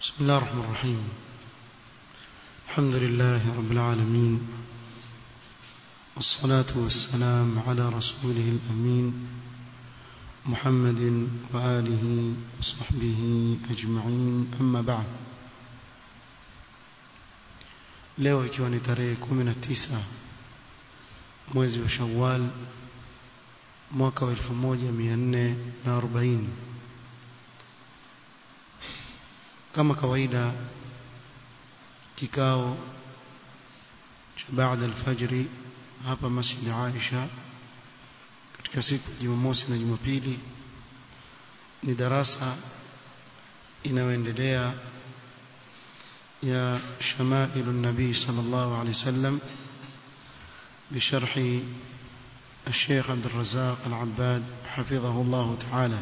بسم الله الرحمن الرحيم الحمد لله رب العالمين والصلاة والسلام على رسوله الأمين محمد وآله وصحبه أجمعين أما بعد leo ikiwa ni tarehe 19 mwezi wa Shawwal mwaka wa 1440 kama kawaida kikao cha baada alfajri hapa Masjid Aisha katika siku ya Jumamosi na Jumapili ni darasa inayoendelea ya shamailu nabii sallallahu alaihi wasallam بشرح الشيخ عبد الرزاق العباد حفظه الله تعالى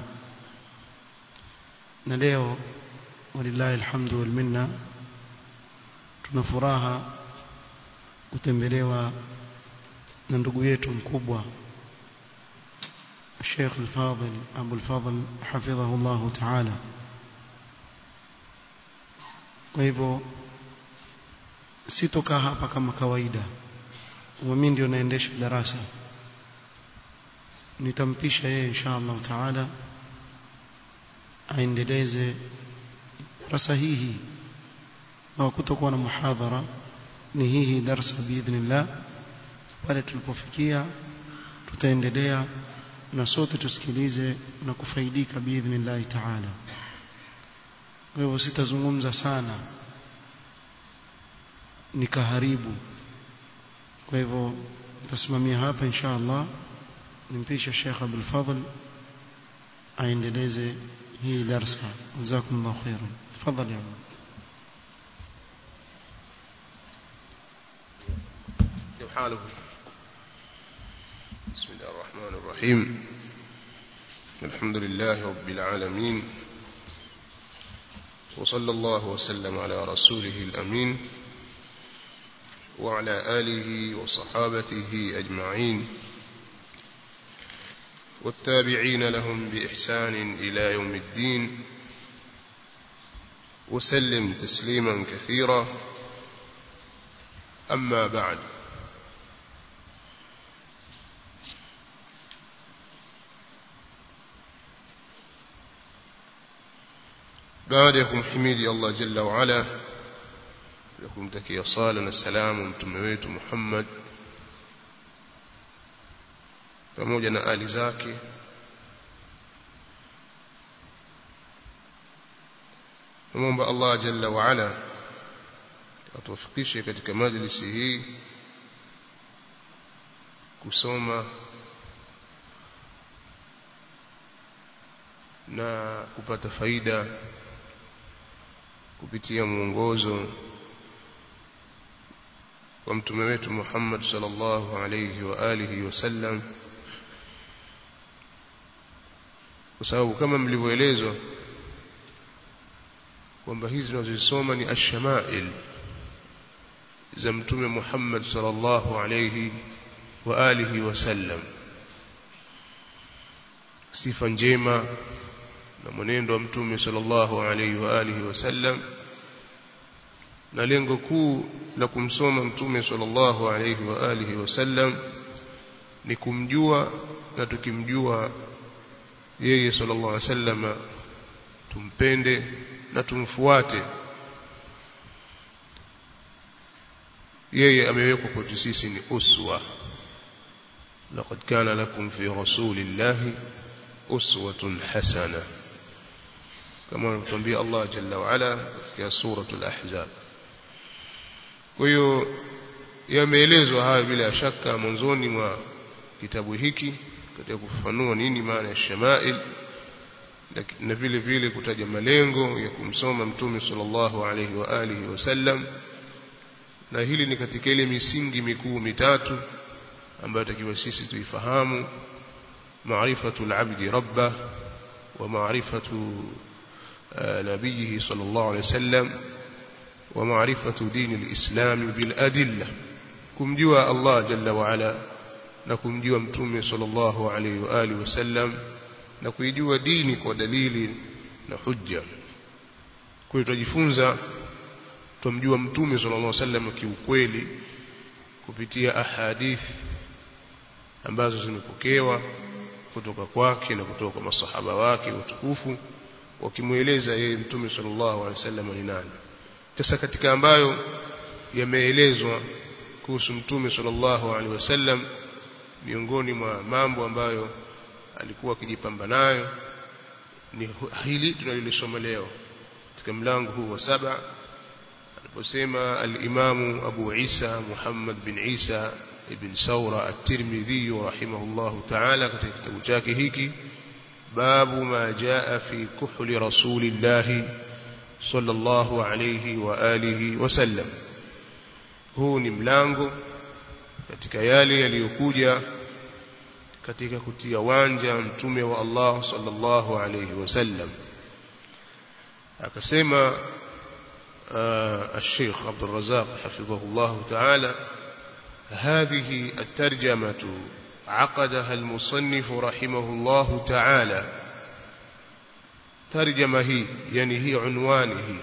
نليو ولله الحمد والمنه tuna furaha kutembelewa na ndugu yetu mkubwa Sheikh Al-Fadhil Abu Al-Fadhil hafidhahu Allah Ta'ala kwa hivyo sitokaa hapa kama kawaida mimi ndio naendesha darasa nitampisha yeye insha Allah Ta'ala aendeleze darasa hii na kutokuwa na muhadhara ni hii darasa biidhnillah pale tulipofikia tutaendelea na sote tusikilize na kufaidika biidhnillah ta'ala kwa hivyo sitazungumza sana nikaharibu kwa hivyo nitasimamia hapa insha Allah nimpisha Sheikh Abdul Fadhl aendeleze hii darasa jazakumullahu khairan tafadhali ya حاله بسم الله الرحمن الرحيم الحمد لله رب العالمين وصلى الله وسلم على رسوله الأمين وعلى آله وصحابته أجمعين والتابعين لهم بإحسان إلى يوم الدين وسلم تسليما كثيرا أما بعد baada ya kumhimidi Allah jalla wa ala na kumtakia sala na salamu mtume wetu Muhammad pamoja na ali zake Naomba Allah jalla wa ala atuwafikishe katika majlisi hii kusoma na kupata faida kupitia mwongozo wa mtume wetu Muhammad sallallahu alayhi wa alihi wasallam kwa sababu kama mlivyoelezwa kwamba hizi tunazosoma ni ashamail za mtume Muhammad sallallahu alayhi wa alihi wasallam sifa njema na mwenendo wa mtume sallallahu alaihi wa alihi wasallam na lengo kuu la kumsoma mtume sallallahu alaihi wa alihi wasallam ni kumjua na tukimjua yeye sallallahu alaihi wasallam tumpende na tumfuate yeye amewekwa kwetu sisi ni uswa laqad kana lakum fi rasulillahi uswatun hasana kama anatuambia Allah jalla wa ala katika suratul ahzab kwa hiyo yameelezwa haya bila shaka mwanzoni mwa kitabu hiki katika kufafanua nini maana ya shamail na vile vile kutaja malengo ya kumsoma mtume sallallahu alaihi wa alihi wasallam na hili ni katika ile misingi mikuu mitatu ambayo takiwa sisi tuifahamu maarifatul abdi rabbah wa maarifatu نبيه صلى الله عليه وسلم ومعرفة دين الإسلام بالأدلة كم جوا الله جل وعلا نكم جوا متومي صلى الله عليه وآله وسلم نكم جوا دينك ودليل نحجة kwa hiyo tujifunza tumjua mtume sallallahu alaihi wasallam kiukweli kupitia ahadithi ambazo zimepokewa kutoka kwake na kutoka kwa masahaba wake watukufu wakimweleza yeye mtume sallallahu alaihi wasallam ni nani sasa katika ambayo yameelezwa kuhusu mtume sallallahu alaihi wasallam miongoni mwa mambo ambayo alikuwa akijipamba nayo ni hili tunalolisoma leo katika mlango huu wa saba aliposema al-Imamu Abu Isa Muhammad bin Isa ibn Saura at-Tirmidhi rahimahullahu ta'ala katika kitabu chake hiki babu ma jaa fi kuhli rasulillah sallallahu alayhi wa alihi wasallam huu ni mlango katika yale yaliyokuja katika kutia wanja mtume wa Allah sallallahu alayhi wasallam akasema الشيخ عبد الرزاق حفظه الله تعالى هذه الترجمة عقدها المصنف رحمه الله تعالى ترجمة هي يعني هي عنوانه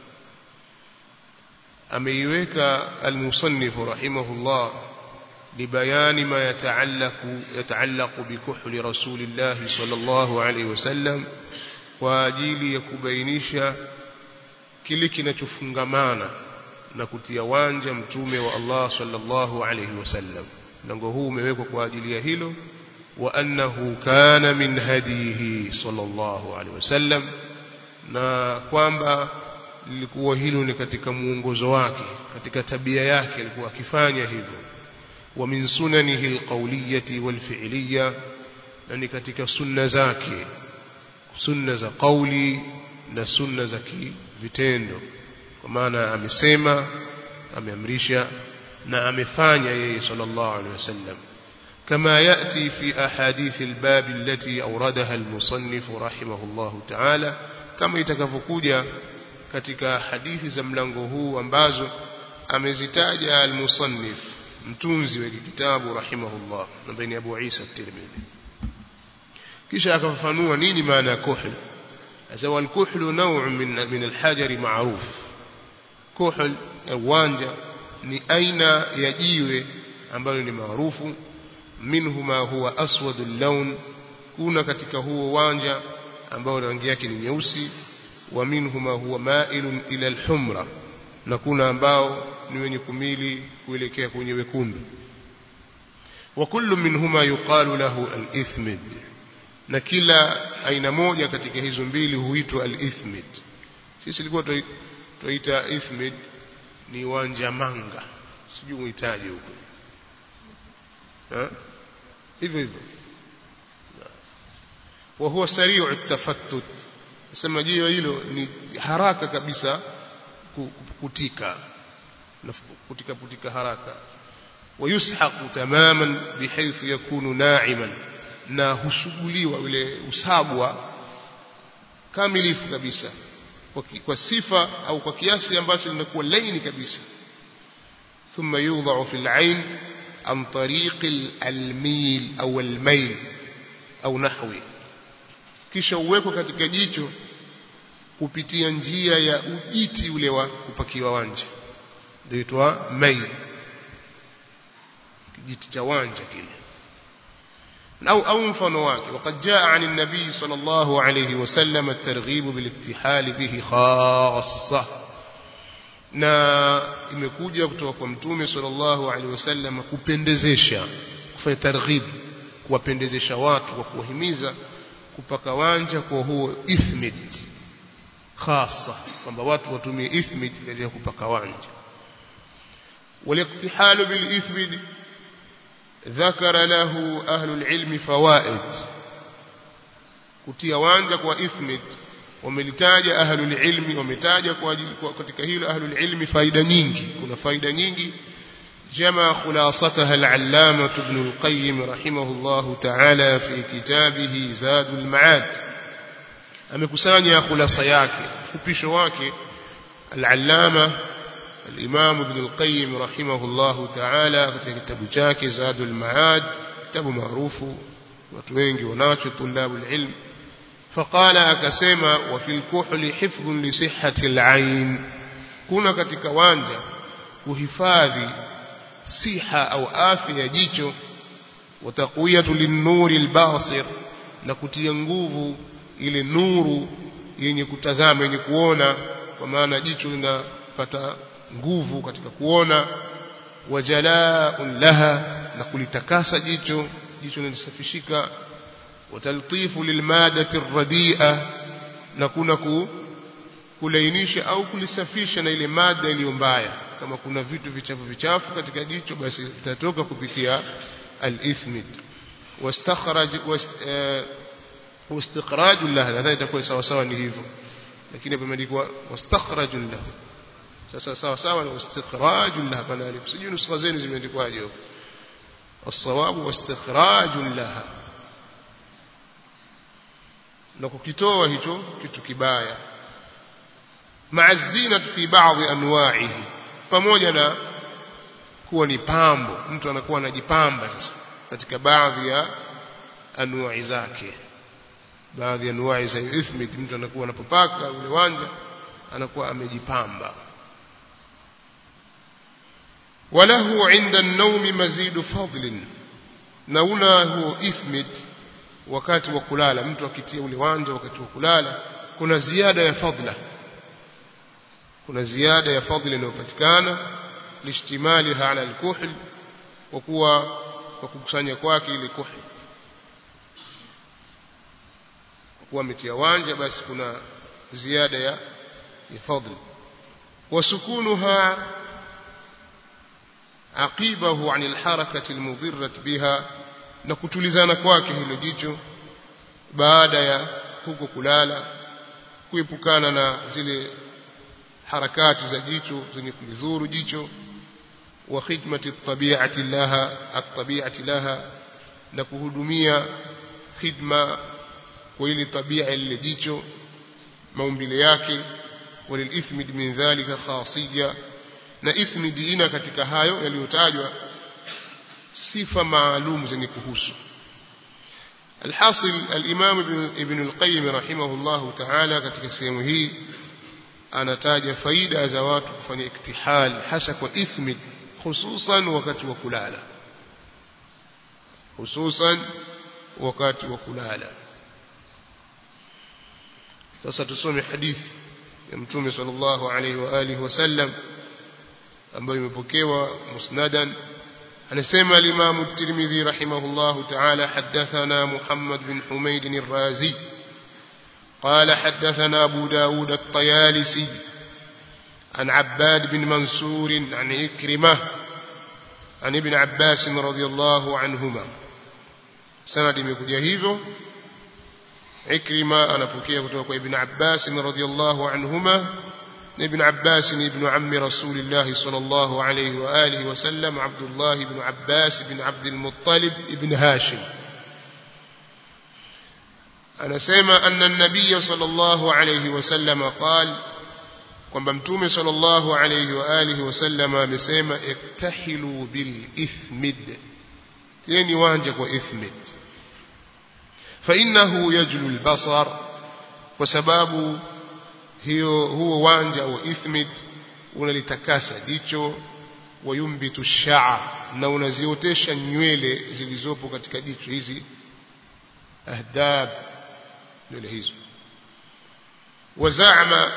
أميوك المصنف رحمه الله لبيان ما يتعلق يتعلق بكحل رسول الله صلى الله عليه وسلم وأجيل يكبينيش kile kinachofungamana na kutia wanja mtume wa Allah sallallahu alayhi wasallam mlango huu umewekwa kwa ajili ya hilo wa annahu kana min hadihi sallallahu alayhi wasallam na kwamba lilikuwa hilo ni katika muongozo wake katika tabia yake alikuwa akifanya hivyo wa min sunanihi alqawliyati walfi'liyya na ni katika sunna zake sunna za kauli na sunna za vitendo kwa maana amesema ameamrisha na amefanya yeye sallallahu alaihi wasallam كما يأتي في أحاديث الباب التي أوردها المصنف رحمه الله تعالى كما يتكفكوجا katika hadithi za mlango huu ambazo amezitaja al-musannif mtunzi wa kitabu rahimahullah na baini Abu Isa at-Tirmidhi kisha akafafanua nini maana ya kuhl أسوى الكحل نوع من من الحجر معروف كحل uwanja ni aina ya jiwe ambalo ni maarufu minhu ma huwa aswad al-lawn kuna katika huo uwanja ambao rangi yake ni nyeusi wa minhu ma huwa ma'ilun ila al-humra na kuna ambao ni wenye kumili kuelekea kwenye wekundu wa kullu minhuma yuqalu lahu al-ithmid na kila aina moja katika hizo mbili huitwa al-ithmid sisi ilikuwa tuita ithmid ni wanja manga sijui uhitaji huko hivyo hivyo wa huwa sari'u at-tafattut nasema jiwe hilo ni haraka kabisa kutika kutika kutika haraka ويسحق تماما بحيث يكون ناعما na husuguliwa ule usabwa kamilifu kabisa kwa, kwa sifa au kwa kiasi ambacho linakuwa laini kabisa thumma yudha'u fil 'ain an tariq al-mil au al-mail au nahwi kisha uwekwa katika jicho kupitia njia ya ujiti ule wa kupakiwa wanja ndio mail kijiti cha wanja kile أو أو مفنواك وقد جاء عن النبي صلى الله عليه وسلم الترغيب بالاكتحال به خاصة na imekuja kutoka kwa mtume sallallahu alaihi wasallam kupendezesha kufanya targhib kuwapendezesha watu kwa kuwahimiza kupaka wanja kwa huo ithmid khasa kwamba watu watumie ithmid katika kupaka wanja والاقتحال بالإثمد ذكر له أهل العلم فوائد kutia wanja kwa ithmid wamelitaja ahlul ilmi wametaja kwa ajili katika hilo ahlul ilmi faida nyingi kuna faida nyingi جمع خلاصتها العلامة ابن القيم رحمه الله تعالى في كتابه زاد المعاد amekusanya khulasa yake fupisho wake al-allama al-imam ibn al-qayyim rahimahullah ta'ala katika kitabu chake zadul ma'ad kitabu maarufu watu wengi wanacho tulabul ilm faqala akasema wa fil kuhli hifdhun li sihhati al-ain kuna katika wanja kuhifadhi siha au afya ya jicho wa taqwiyatu lin-nuri al-basir na kutia nguvu ile nuru yenye kutazama yenye kuona kwa maana jicho linapata nguvu katika kuona wajala'un laha na kulitakasa jicho jicho linasafishika wataltifu lilmadati arradia na kuna ku, kulainisha au kulisafisha na ile mada iliyo mbaya kama kuna vitu vichafu vichafu katika jicho basi vitatoka kupitia al-ithmid wastakhraj واستخراج له nadhani itakuwa sawa sawa ni hivyo lakini hapo imeandikwa wastakhraj له sasa sawa sawa na istikhraj له pana alif sijui nuskha zenu zimeandikwaje huko الصواب واستخراج لها na kukitoa hicho kitu kibaya maazina fi baadhi anwa'ihi pamoja na kuwa ni pambo mtu anakuwa anajipamba sasa katika baadhi ya anwa'i zake baadhi ya anwa'i za ithmid mtu anakuwa anapopaka ule wanja anakuwa amejipamba وله عند النوم مزيد فضل na una huo ithmid wakati wa kulala mtu akitia ule wanja wakati wa kulala kuna ziada ya fadla kuna ziada ya fadla inayopatikana lishtimaliha ala alkuhl kwa kuwa kwa kukusanya kwake ile kuhl kwa kuwa ametia wanja basi kuna ziada ya ya fadla wasukunuha aqibahu an alharakati almudirrat biha na kutulizana kwake hilo jicho baada ya huko kulala kuepukana na zile harakati za jicho zenye kulidhuru jicho wa khidmati tabi'ati laha at-tabi'ati laha na kuhudumia khidma kwa ile tabia ile jicho maumbile yake walilithmid min dhalika khasiyya na ithmid ina katika hayo yaliyotajwa sifa maalum zenye kuhusu الحاصل الإمام ابن القيم رحمه الله تعالى katika sehemu hii anataja faida za watu kufanya iktihal hasa kwa ithmid hususan wakati wa kulala hususan wakati wa kulala sasa tusome hadithi ya mtume sallallahu alayhi wa alihi wasallam ambayo imepokewa musnadan anasema al-Imam at-Tirmidhi rahimahullahu ta'ala haddathana Muhammad bin Humayd ar-Razi قال حدثنا أبو داود الطيالسي عن عباد بن منصور عن إكرمة عن ابن عباس رضي الله عنهما سند مكجا hivyo إكرمة أنا فكيه kutoka ابن عباس رضي الله عنهما ابن عباس ابن عم رسول الله صلى الله عليه وآله وسلم عبد الله بن عباس بن عبد المطلب ابن هاشم أنا سيما أن النبي صلى الله عليه وسلم قال kwamba mtume sallallahu alayhi wa alihi wasallam amesema iktahilu bil ithmid tieni wanja kwa ithmid fa innahu yajlu al basar kwa sababu hiyo huo wanja wa ithmid unalitakasa jicho wayumbitu sha'r na unaziotesha nywele zilizopo katika jicho hizi ahdab nywele hizo wazama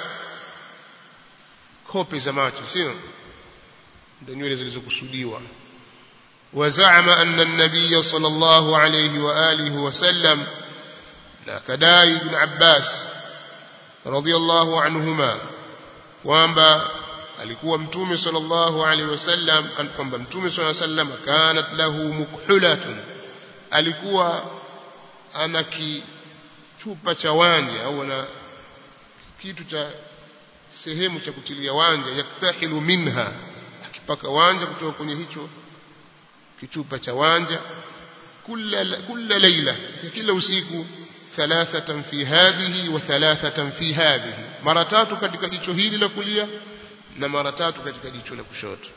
kope za macho sio ndio nywele zilizokusudiwa wazama anna an-nabiy sallallahu alayhi wa alihi wasallam na kadai ibn Abbas radiyallahu anhuma kwamba alikuwa mtume sallallahu alayhi wasallam kwamba mtume sallallahu alayhi wasallam kanat lahu mukhulatun alikuwa ana kichupa cha wanja au ana kitu cha sehemu cha kutilia wanja yaktahilu minha akipaka wanja kutoka kwenye hicho kichupa cha wanja kila kila leila kila usiku thalathatan fi hadhihi wa thalathatan fi hadhihi mara tatu katika jicho hili la kulia na mara tatu katika jicho la kushoto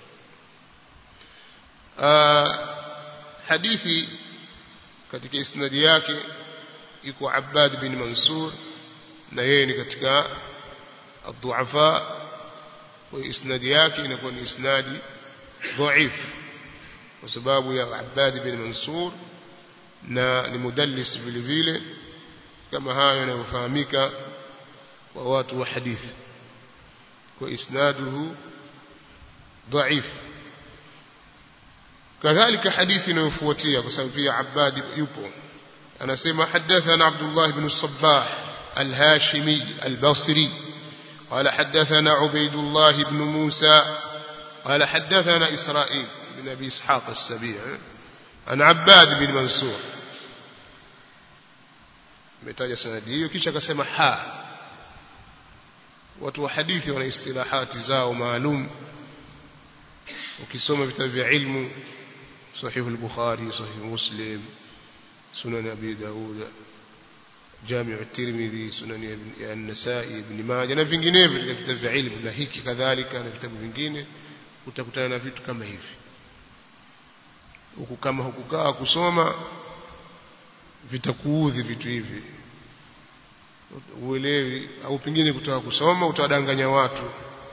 hadithi katika isnadi yake yuko Abbad bin Mansur na yeye ni katika الضعفاء وإسناد yake inakuwa ni isnadi dhaif kwa sababu ya Abbad bin Mansur na ni mudallis vile vile kama hayo yanayofahamika kwa watu wa hadithi kwa isnaduhu dhaif kadhalika hadithi inayofuatia kwa sababu pia Abbad yupo anasema hadathana Abdullah ibn Sabbah al-Hashimi al-Basri قال حدثنا عبيد الله بن موسى قال حدثنا إسرائيل بن أبي إسحاق السبيع عن عباد بن منصور metaja sanadi hiyo kisha akasema ha watu wa hadithi wana istilahati zao maalum ukisoma vitabu vya ilmu sahih al-bukhari sahih muslim sunan abi daud جامع الترمذي سنن النسائي ابن ماجه na vinginevyo katika vitabu vya ilmu na hiki kadhalika na vitabu vingine utakutana na vitu kama hivi huku kama hukukaa kusoma vitakuudhi vitu hivi uelewi au pengine kutoka kusoma utawadanganya watu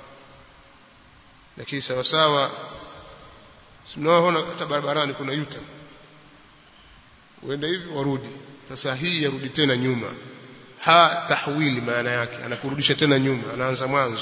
lakini sawa sawa tunaona hata barabarani kuna yuta uenda hivi warudi sasa hii yarudi tena nyuma ha tahwili maana yake anakurudisha tena nyuma anaanza mwanzo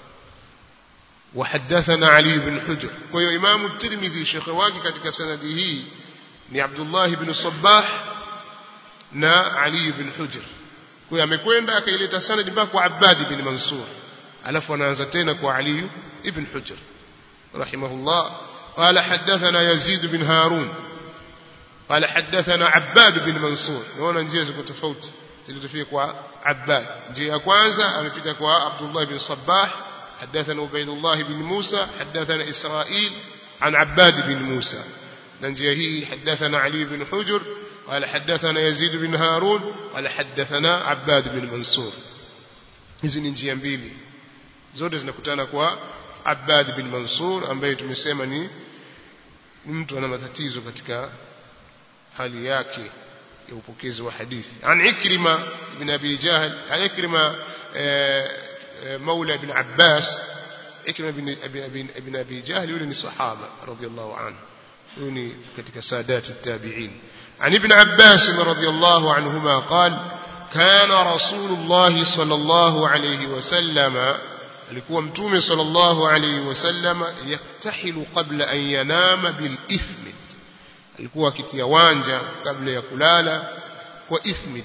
وحدثنا علي بن حجر وهو امام الترمذي شيخ wake katika sanadi hii ni Abdullah ibn Sabbah na Ali ibn Hujr kwa amekwenda akaileta sanadi mpaka kwa Abbad ibn Mansur alafu anaanza tena kwa Ali ibn Hujr rahimahullah قال حدثنا يزيد بن هارون قال حدثنا عباد بن منصور naona njia ziko tofauti zilizofika kwa Abbad njia ya kwanza amepita kwa Abdullah ibn Sabbah حدثنا عبيد الله بن موسى حدثنا إسرائيل عن عباد بن موسى ننجيه هي حدثنا علي بن حجر قال حدثنا يزيد بن هارون قال حدثنا عباد بن منصور hizi ni njia mbili zote zinakutana kwa Abbad bin Mansur ambaye tumesema ni mtu ana matatizo katika hali yake ya upokezi wa hadithi an Ikrima ibn Abi Jahl an Ikrima مولى ابن عباس إكرم بن أبي, أبي, ابن أبي جهل يولي صحابة رضي الله عنه يولي كتك سادات التابعين عن ابن عباس رضي الله عنهما قال كان رسول الله صلى الله عليه وسلم alikuwa mtume sallallahu alayhi wasallam yaktahilu qabla an yanama bil ithmid alikuwa akitia wanja kabla ya kulala kwa ithmid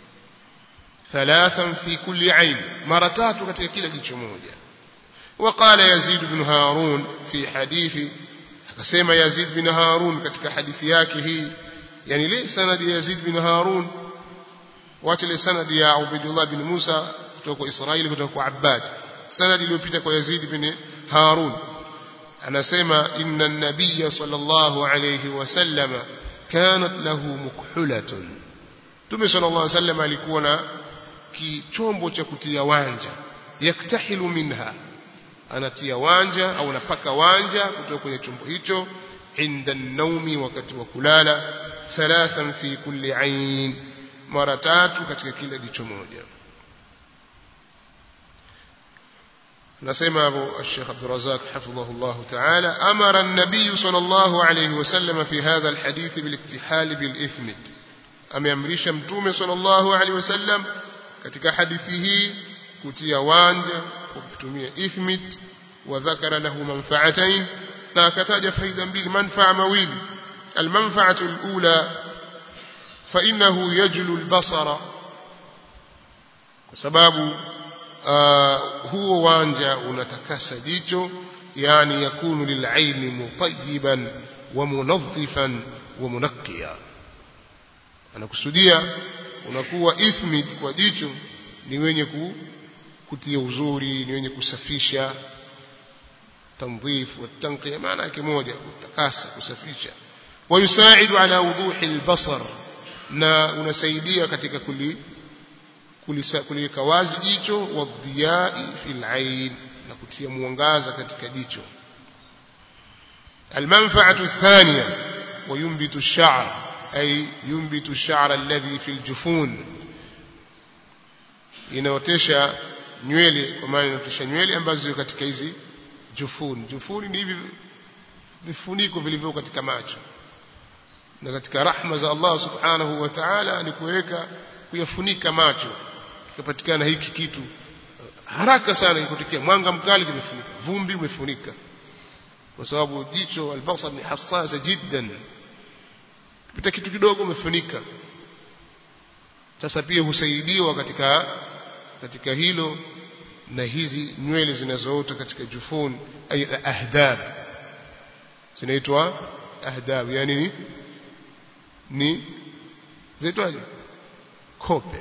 ثلاثا في كل عين مرتات katika kila jicho moja وقال يزيد بن هارون في حديث akasema Yazid bin Harun katika hadithi yake hii yani ile sanadi ya Yazid bin Harun wacha ile sanadi ya Ubaydullah bin Musa kutoka kwa Israeli kutoka kwa Abbad sanadi iliyopita kwa Yazid bin Harun anasema inna an-nabiy sallallahu alayhi wasallam kanat lahu mukhulatun Mtume sallallahu alayhi wasallam alikuwa na kichombo cha kutia wanja yaktahilu minha anatia wanja au anapaka wanja kutoka kwenye chombo hicho inda naumi wakati wa kulala thalathan fi kulli ain mara tatu katika kila jicho moja نسمع أبو الشيخ عبد الرزاق حفظه الله تعالى أمر النبي صلى الله عليه وسلم في هذا الحديث بالاكتحال بالإثمد أم يمرش متومي صلى الله عليه وسلم katika hadithi hii kutia wanja kwa kutumia ithmit wa dhakara lahu manfa'atayn na akataja faida mbili manfaa mawili almanfa'atu alula fa innahu yajlu albasara kwa sababu huo wanja unatakasa jicho yani yakunu lil'aini mutayyiban wa munadhifan wa munaqqiya anakusudia unakuwa ithmid kwa jicho ni wenye kutia uzuri ni wenye kusafisha تنظيف والتنقية معنى yake moja kutakasa kusafisha ويساعد على وضوح البصر na unasaidia katika kuli kuliweka wazi jicho wadhiyai fil ain na kutia mwangaza katika jicho المنفعة الثانية وينبت الشعر ay yumbitu ash-sha'ra alladhi fi al-jufun inaotesha nywele kwa maana inaotesha nywele ambazo ziko katika hizi jufun jufuni ni hivi vifuniko vilivyo katika macho na katika rahma za Allah subhanahu wa ta'ala ni kuweka kuyafunika macho kikapatikana hiki kitu haraka sana ikotokea mwanga mkali kimefunika vumbi umefunika kwa sababu jicho albasar ni hassasa jiddan pita kitu kidogo umefunika sasa pia husaidiwa katika katika hilo na hizi nywele zinazoota katika jufun ay ahdab zinaitwa ahdab yani ni ni zinaitwaje kope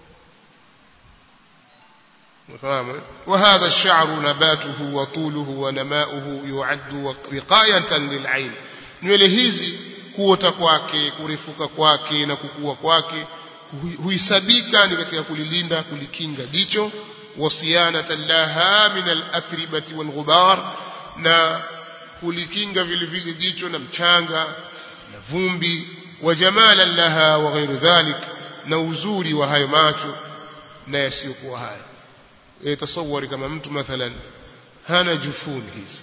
مفهوم وهذا الشعر نباته وطوله ونماؤه يعد وقاية للعين nywele hizi kuota kwake kurefuka kwake na kukua kwake huisabika ni katika kulilinda kulikinga jicho wasiyanatan laha min al-atribati wal ghubar na kulikinga vile vile jicho na mchanga na vumbi wa jamalan laha wa ghairu dhalik na uzuri wa hayo macho na yasiyokuwa hayo yatasawari kama mtu mathalan hana jufuni hizi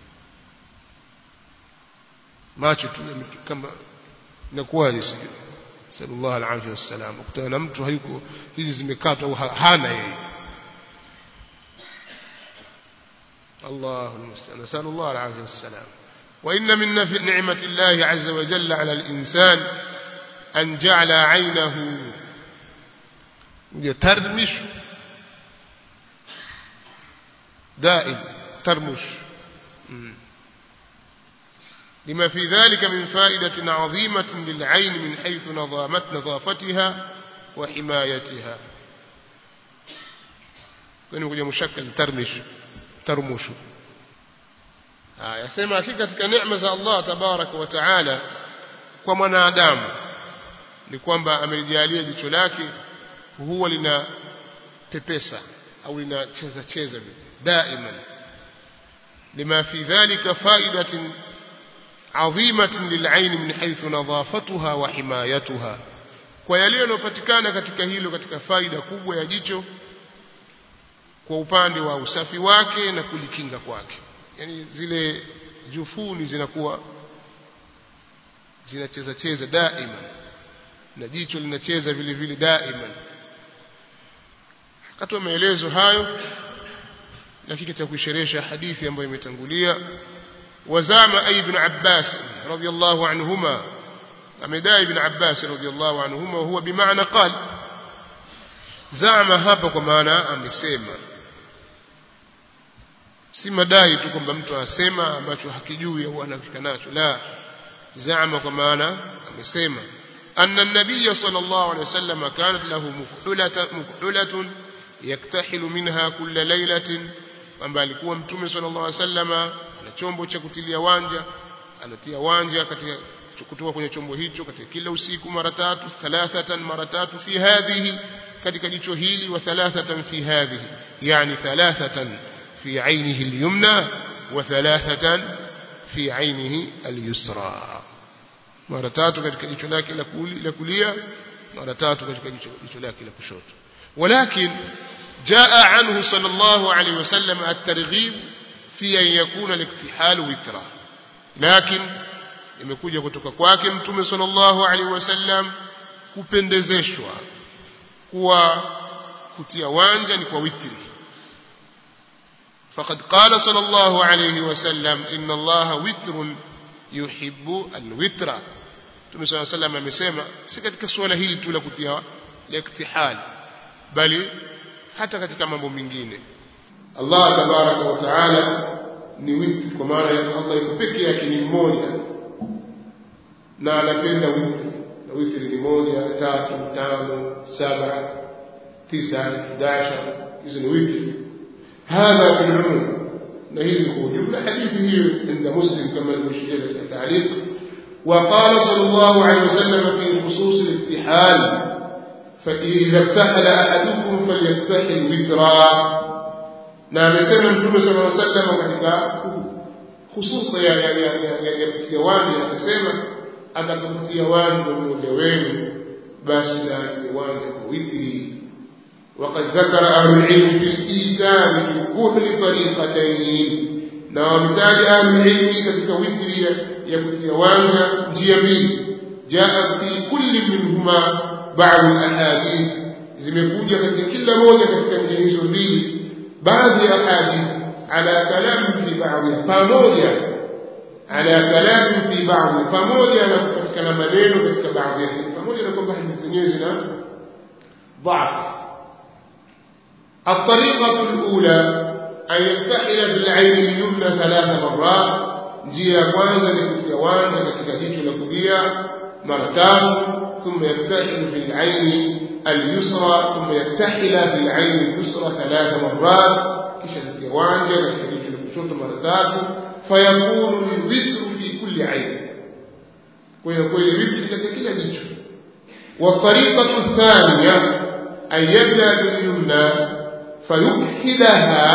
macho tu kama inakuwaje sijui sallallahu alaihi wasallam ukutana na mtu hayuko hizi zimekatwa au hana yeye الله المستعان نسأل الله العافية والسلام وإن من نعمة الله عز وجل على الإنسان أن جعل عينه يترمش دائم ترمش لما في ذلك من فائدة عظيمة للعين من حيث نظامت نظافتها وحمايتها كان يقول مشكل ترمش ترمش yasema hakika katika neema za Allah tabaraka wa taala kwa mwanadamu ni kwamba amelijalia jicho lake huwa lina pepesa au linacheza cheza daima lima fi dhalika faidatin adhimatin lil'ain min haythu nadhafatuha wa himayatuha kwa yale yanayopatikana katika hilo katika faida kubwa ya jicho kwa upande wa usafi wake na kulikinga kwake yani zile jufuni zinakuwa zinacheza cheza daima na jicho linacheza vile vile daima katoa maelezo hayo lakini cha kuisherehesha hadithi ambayo imetangulia wazama ibn Abbas radiyallahu anhuma amedai ibn Abbas radiyallahu anhuma huwa bimaana qala zama hapa kwa maana amesema si madai tu kwamba mtu anasema ambacho hakijui au anafika nacho la zama kwa maana amesema أن النبي صلى الله عليه وسلم كانت له مفعلة, مفعلة يكتحل منها كل ليلة kwamba alikuwa mtume sallallahu alaihi wasallam na chombo cha kutilia wanja anatia wanja katika kutoka kwenye chombo hicho katika kila usiku mara tatu thalathatan mara tatu fi hadhihi katika jicho hili wa thalathatan fi hadhihi yani thalathatan fi ainihi al-yumna wa thalathatan fi ainihi al-yusra mara tatu katika jicho lake la kulia mara tatu katika jicho lake la kushoto walakin جاء عنه صلى الله عليه وسلم الترغيب في أن يكون الاكتحال وترا لكن imekuja kutoka kwake mtume sallallahu alaihi wasallam kupendezeshwa kuwa kutia wanja ni kwa witri faqad qala sallallahu alaihi wasallam inna allaha witrun yuhibbu alwitra mtume sallallahu alaihi wasallam amesema si katika suala hili tu la kutia la iktihal bali hata katika mambo mengine Allah tabaraka wa taala ni witri kwa maana Allah yuko peke yake ni mmoja na anapenda witri na witri ni moja tatu tano saba tisa kidasha hizo ni witri hadha fi al-umum na hili kwa ujumla hadithi hiyo inda muslim kama ilivyoshia katika taaliq وقال صلى الله عليه وسلم في خصوص الابتحال فإذا ابتحل أحدكم فليبتحل وترا na amesema mtume sallallahu alaihi wasallam katika hususa ya ya ya ya ya wani akasema atakapotia wanja mmoja wenu basi na wanja kwa witri وقد ذكر أهل العلم في الإيتاء في كل طريقتين na wametaja ahlulilmi katika witri ya kutia wanga njia mbili jaa fi kulli minhuma badu lahadith zimekuja katika kila moja katika njia hizo mbili baadhi ya ahadith ala kalamin fi baadhi pamoja ala kalamin fi baadhi pamoja na kupatikana maneno katika baadhi yake pamoja na kwamba hadithi zenyewe zina ضعف الطريقة الأولى أن يستحل بالعين اليمنى ثلاث مرات njia ya kwanza ni kutia wanja katika jicho la kulia mara tatu thumma yaktahilu fi laini alyusra thumma yaktahila fi laini alyusra thalatha marat kisha kutia wanja katika jicho la kushoto mara tatu fayakunu lwitru fi kulli aini kwa hiyo kweli witri katika kila jicho والطريقة الثانية أن يبدأ باليمنى فيكحلها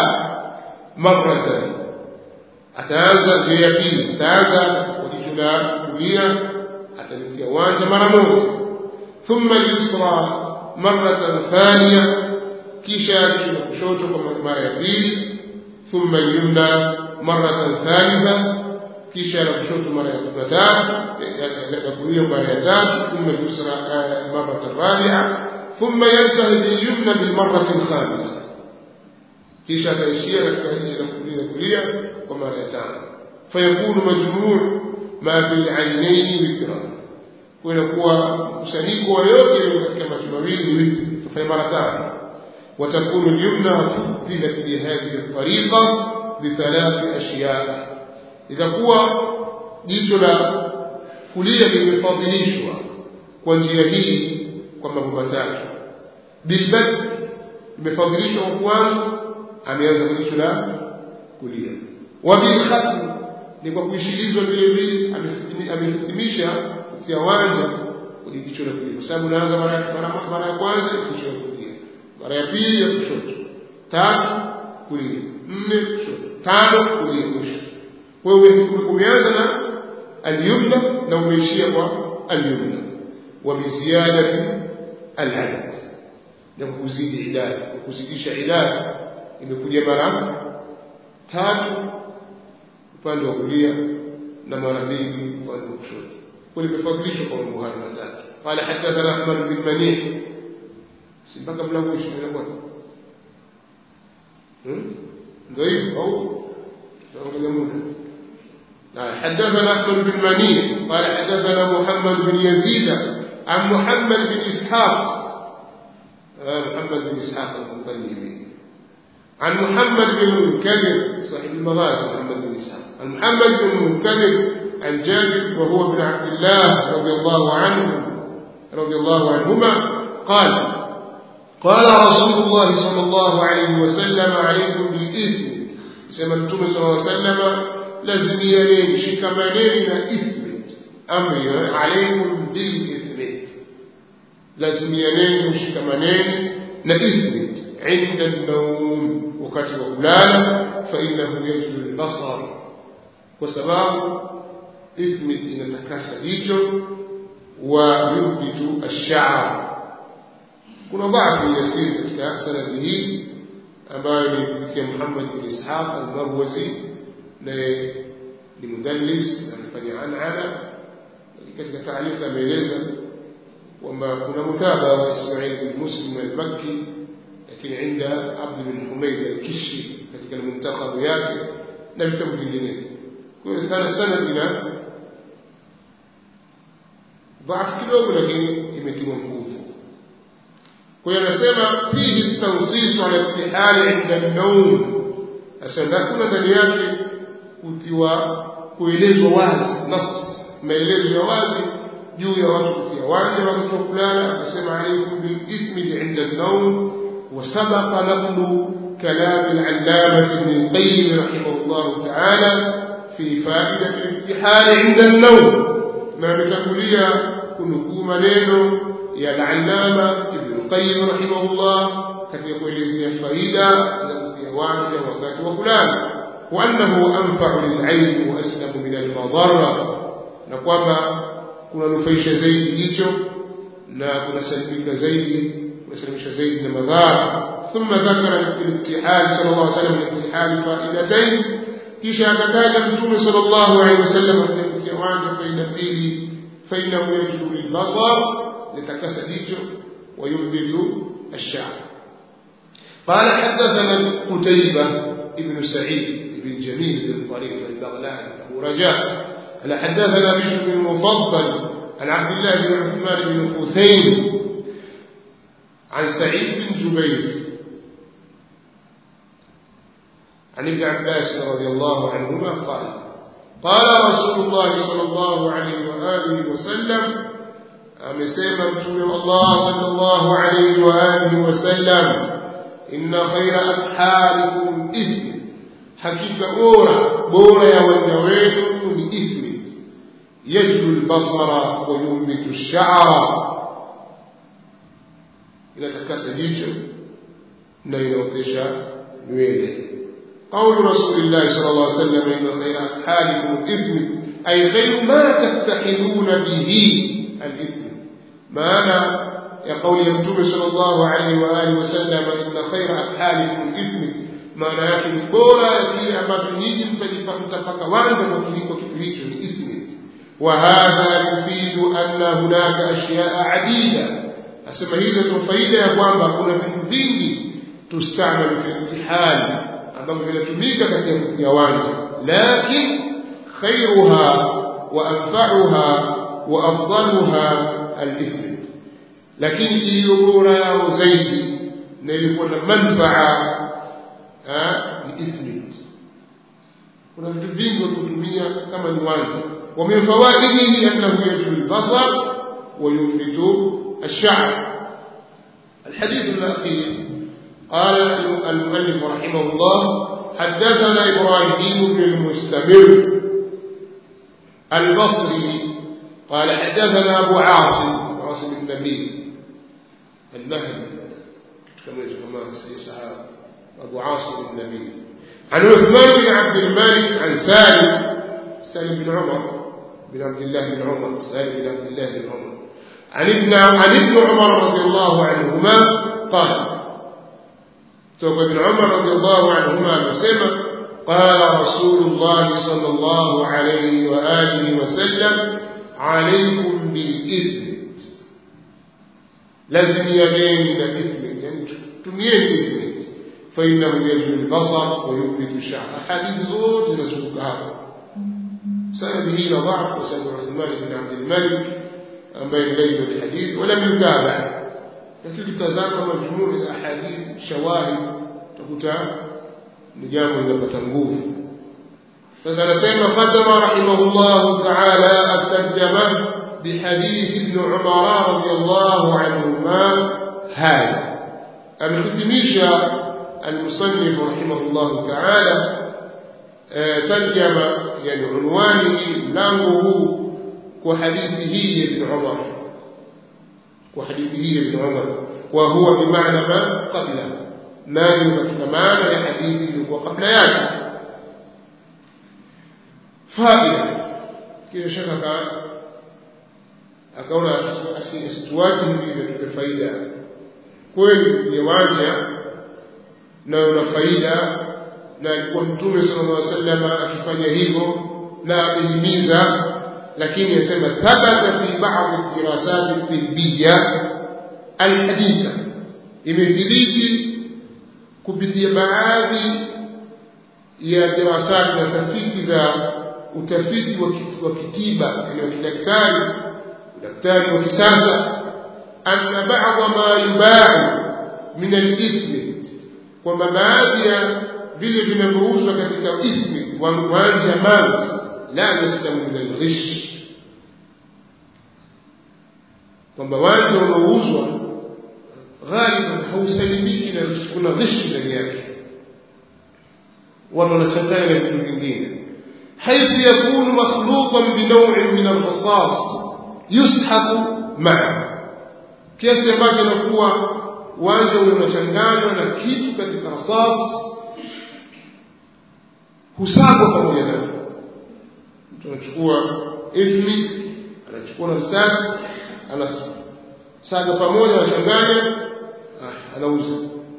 مرة ataanza njia ya pili ataanza kwa jicho la kulia atalitia wanja mara moja thumma lyusra maratan thania kisha jicho la kushoto kwa mara ya pili thumma lyumna maratan thalitha kisha la kushoto mara ya tatu la kulia mara ya tatu thumma lyusra maratan rabia thumma yantahi bilyumna bilmarati lkhamisa kisha ataishia katika jicho la kulia kulia kwa mara ya tano fayakunu majmuu ma fi lainaini witra kunakuwa mkusanyiko wa yote yaliyo katika macho mawili ni witri tufanya mara tano وتكون اليمنى فضلت بهذه الطريقة بثلاث أشياء إذا قوى jicho la kulia limefadhilishwa kwa njia hii kwa mambo matatu bilbad limefadhilishwa kwa kwanza ameanza kwa jicho la kulia wabilkhatm ni kwa kuishilizwa vile vile amehitimisha kutia wanja kwenye jicho la kulia kwa sababu unaanza mara ya kwanza jicho la kulia mara ya pili ya kushoto tatu kulia nne kushoto tano kulia mwisho kwa hiyo umeanza na alyumna na umeishia kwa alyumna wa biziadati aladad na kuzidi idadi kwa kuzidisha idadi imekuja mara tatu upande wa kulia na mara mbili upande wa kushoto kulimefadhilishwa kwa mambo hayo matatu qala hadathana ahmad bin manih si mpaka mlango ishirini na moja ndio hivyo au taangalia muda حدثنا احمد بن منيع قال حدثنا محمد بن يزيد عن محمد بن اسحاق محمد بن اسحاق المطلبي عن محمد بن المنكدر صاحب المغازي محمد بن اسحاق عن محمد بن المنكدر عن جابر وهو ابن عبد الله رضي الله عنه رضي الله عنهما قال قال رسول الله صلى الله عليه وسلم عليكم بالإثم سمعتم صلى الله عليه وسلم لازميانين شكمانين إثم أمري عليكم بالإثم لازميانين شكمانين نإثم عند النوم wakati wa kulala fainahu yajlu lbasar kwa sababu ithmi inatakasa jicho wa yubditu alshaar kuna dhaafu yasiri katika sanadi hii ambayo ni kupitia muhammad bin ishaq almarwazi naye ni mudallis amefanya anana katika taarifa ameeleza kwamba kuna mutabaa wa ismail bin muslim almakki lakini inda Abd bin Humayd al-Kishi katika al-muntakhab yake na vitabu vingine. Kwa hiyo sana sana ina dhaifu kidogo, lakini imetiwa nguvu. Kwa hiyo anasema fihi tansis ala ibtihali inda an-nawm, asema kuna ndani yake kutiwa kuelezwa wazi nas maelezo ya wazi juu ya watu kutia wanja wakati wa kulala. Akasema alaikum bil ithmi inda an-nawm وسبق نقل كلام العلامة ابن القيم رحمه الله تعالى في فائدة الامتحان عند النوم ما متقوليا كنكو منينو يا العلامة ابن القيم رحمه الله كثير kuelezea faida za kutia wanja wakati wa kulala وأنه أنفع للعين وأسلم من المضرة na kwamba kunanufaisha zaidi jicho na kunasalimika zaidi kunasalimisha zaidi na madhara ثم ذكر الابتحال صلى الله عليه وسلم الابتحال فائدتين kisha akataja mtume sallallahu alaihi wasallam katika kiwanja faida mbili fainahu yajlu lilbasar litakasa jicho وينبذ الشعر قال حدثنا قتيبة ابن سعيد بن جميل بن طريق البغلاني أبو رجاء قال حدثنا بشر بن المفضل عن عبد الله بن عثمان بن خثيم عن سعيد بن جبير عن ابن عباس رضي الله عنهما قال قال رسول الله صلى الله عليه وآله وسلم amesema mtume wa Allah sallallahu alayhi wa alihi wasallam inna khayra atharikum ithmi hakika bora bora ya wanja wenu ni ithmi yajlu albasara wa yumbitu ash-sha'ra inatakasa jicho na inaotesha nywele قول رسول الله صلى الله عليه وسلم إن خير أحالكم الإثم أي غير ما تفتحلون به الإثم معنى يقول يمتوب صلى الله عليه وآله وسلم إن خير أحالكم الإثم maana yake ni bora ya kile ambacho nyinyi mtapaka wanda kwa kiliko kitu hicho ni ismi wa hadha yufidu anna hunaka ashyaa adida asema hizo ndio faida ya kwamba kuna vitu vingi tustamalu fi imtihani ambavyo vinatumika katika kutia wanja lakin khairuha wa anfa'uha wa afdaluha al-ithm lakini iliyo bora yao zaidi na ilikuwa na manfaa ni ismi kuna vitu vingi vya kutumia kama ni wanja wa min fawaidihi annahu yajlu al-basar wa yunbitu ash-sha'r الحديث الأخير قال المؤلف رحمه الله حدثنا إبراهيم بن المستمر البصري قال حدثنا أبو عاصم عاصم النبي النهدي كما كما صحابه أبو عاصم النبي عن عثمان بن عبد المالك عن سالم سالم بن عمر بن عبد الله بن عمر سالم بن عبد الله بن عمر عن ابن عن ابن عمر رضي الله عنهما قال توقع ابن عمر رضي الله عنهما مسمى قال رسول الله صلى الله عليه وآله وسلم عليكم بالإثم لازم يبين الإثم يعني تميين الإثم فإنه يجلو البصر ويثبت الشعر أحاديث زوج نزوك هذا سنده ضعف وسند عثمان بن عبد الملك بين ليل الحديث ولم يتابع لكن تزام مجموع الأحاديث شواهد تكتا نجام لنبتا nguvu sasa anasema qadama rahimahullah ta'ala at-tarjama bihadith ibn Umar radiyallahu anhuma hada amehitimisha المصنف رحمه الله تعالى ترجم يعني عنوانه ملانغه وحديثه ابن عمر وحديثه ابن عمر وهو بمعنى ما قبله نادي katika maana ya hadithi iliyokuwa kabla yake faida kisha shaka akaona asituache hivi vitupe faida kweli viwanja na una faida na alikuwa mtume sallallahu alaihi wasallam akifanya hivyo na amehimiza lakini anasema thabata fi ba'd dirasat tibbiya alhaditha imethibiti kupitia baadhi ya dirasati na tafiti za utafiti wa kitiba yani wa kidaktari daktari wa kisasa anna ba'd ma yubau min al-ithmi kwamba baadhi ya vile vinavyouzwa katika ithmi wanja mali la yaslamu min al-ghish kwamba wanja unaouzwa ghaliban hausalimiki na kuna ghishi ndani yake watu wanachanganya na vitu vingine حيث يكون مخلوطا بنوع من الرصاص يسحق معه kiasi ambacho inakuwa uwanja unachanganywa na kitu katika rasas husagwa pamoja nayo mtu anachukua ithmi anachukua na risasi anasaga pamoja anachanganya anauza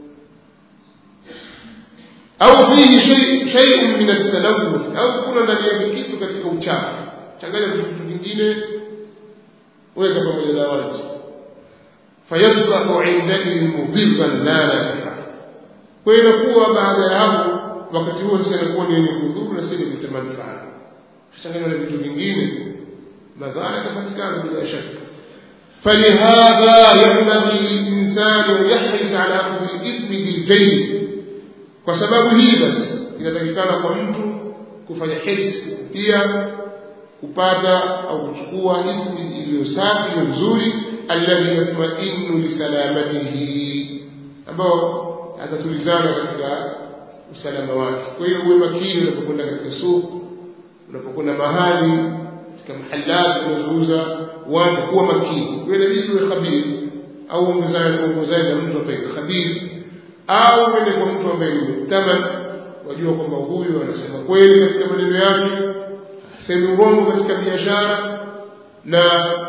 au fihi shay'un min at-talawuth au kuna ndani yake kitu katika uchafu changanya vitu vingine weka pamoja na maji fayasbahu indaihi mudhirran la nafi'a kwa hiyo inakuwa baada ya hapo wakati huo sasa inakuwa ni yenye kudhuru na si yenye manufaa kuchanganya na vitu vingine madhara yatapatikana bila shaka فلهذا ينبغي للإنسان أن يحرص على أخذ الإثم بالجيد kwa sababu hii basi inatakikana kwa mtu kufanya hirsi pia kupata au kuchukua ithmi iliyo safi iliyo nzuri alladhi yatmainu lisalamatihi ambao atatulizana katika usalama wake kwa hiyo uwe makini unapokwenda katika soko unapokwenda mahali katika mahalati unazouza watu kuwa makini wewe inabidi uwe khabiri au uongozane na mtu ambaye ni khabiri au uende kwa mtu ambaye ni muktaman wajua kwamba huyu anasema kweli katika maneno yake hasemi urongo katika biashara na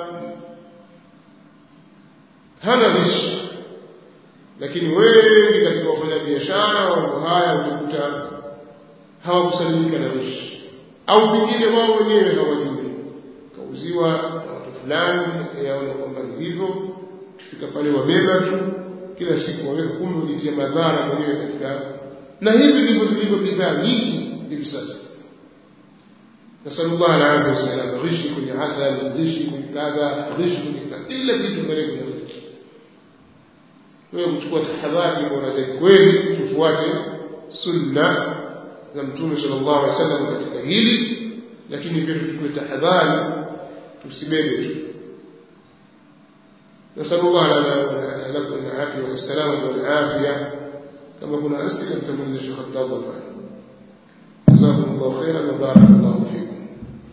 hana rishi lakini wengi katika wafanya biashara mambo haya utakuta hawakusalimika na rishi au pengine wao wenyewe hawajui kauziwa na watu fulani yaona kwamba ni hivyo kifika pale wabeba tu kila siku waweka kumbe ujitia madhara mwenyewe katika na hivi ndivyo zilivyo bidhaa nyingi hivi sasa nasalullah alaihi wasallam ghishi kwenye asal ghishi kwenye kadha ghishi kwenye kadha ila vitu mbele kwenye ghishi wewe kuchukua tahadhari bora zaidi kweli tufuate sunna za mtume sallallahu alaihi wasallam katika hili lakini pia tuchukue tahadhari tusibebe tu نسأل الله لنا لكم العافية والسلامة والعافية كما كنا أسئلة تمنى الشيخ الضابط جزاكم الله خيرا وبارك الله فيكم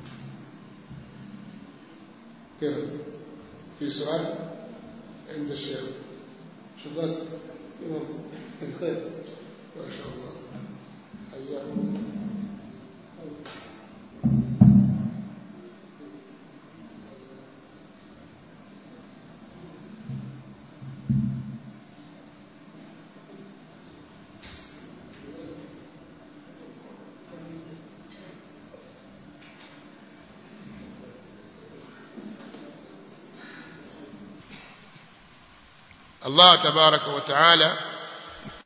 كيف في سؤال عند الشيخ شو بس الخير ما شاء الله حياكم Allah tabaraka wa taala